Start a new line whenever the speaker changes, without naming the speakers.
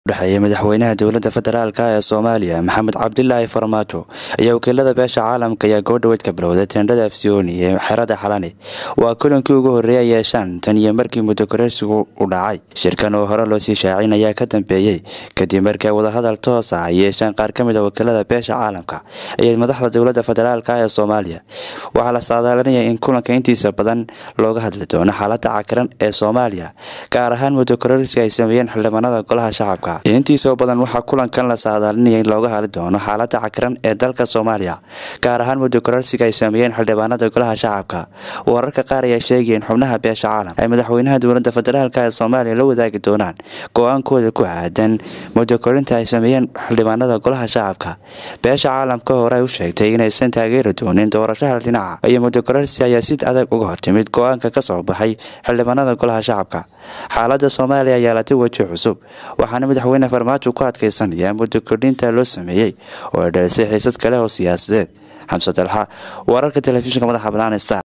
udhexeeya madaxweynaha dowladda federaalk ee soomaaliya maxamed cabdilaahi farmaajo ayaa wakiilada beesha caalamka ayaa goodhaweyd ka bilowday teendhada afsiyooni ee xerada xalani waa kulankii ugu horreeyay yeeshaan tan iyo markii muddo kororsigu u dhacay shirkan oo hore loosii shaacin ayaa ka dambeeyey kadib markii ay wadahadal toos ah ay yeesheen qaar ka mid a wakiilada beesha caalamka iyo madaxda dowladda federaalk ee soomaaliya waxaa la saadaalinaya in kulanka intiisa badan looga hadli doono xaaladda cakiran ee soomaaliya gaar ahaan muddo kororsiga ay sameeyeen xildhibaanada golaha shacabka intiisoo badan waxaa kulankan la saadaalinaya in looga hadli doono xaaladda cakiran ee dalka soomaaliya gaar ahaan muddo kororsiga ay sameeyeen xildhibaanada golaha shacabka wararka qaar ayaa sheegaya in xubnaha beesha caalamka ay madaxweynaha dowladda federaalk ee soomaaliya la wadaagi doonaan go-aankooda ku aadan muddo korinta ay sameeyeen xildhibaanada golaha shacabka beesha caalamka hore ay u sheegtay inaysan taageeri doonin doorashada dhinaca iyo muddo kororsi ayaa si adag uga hortimid go-aanka ka soo baxay xildhibaanada golaha shacabka xaaladda soomaaliya ayaa latay weji cusub waxaana madaxweyne farmaajo ku adkaysanaya muddo kordhinta loo sameeyey oo ay dhalisay xiisad kale oo siyaasadeed xamse dalxa wararka telefishinka madaxa banaan star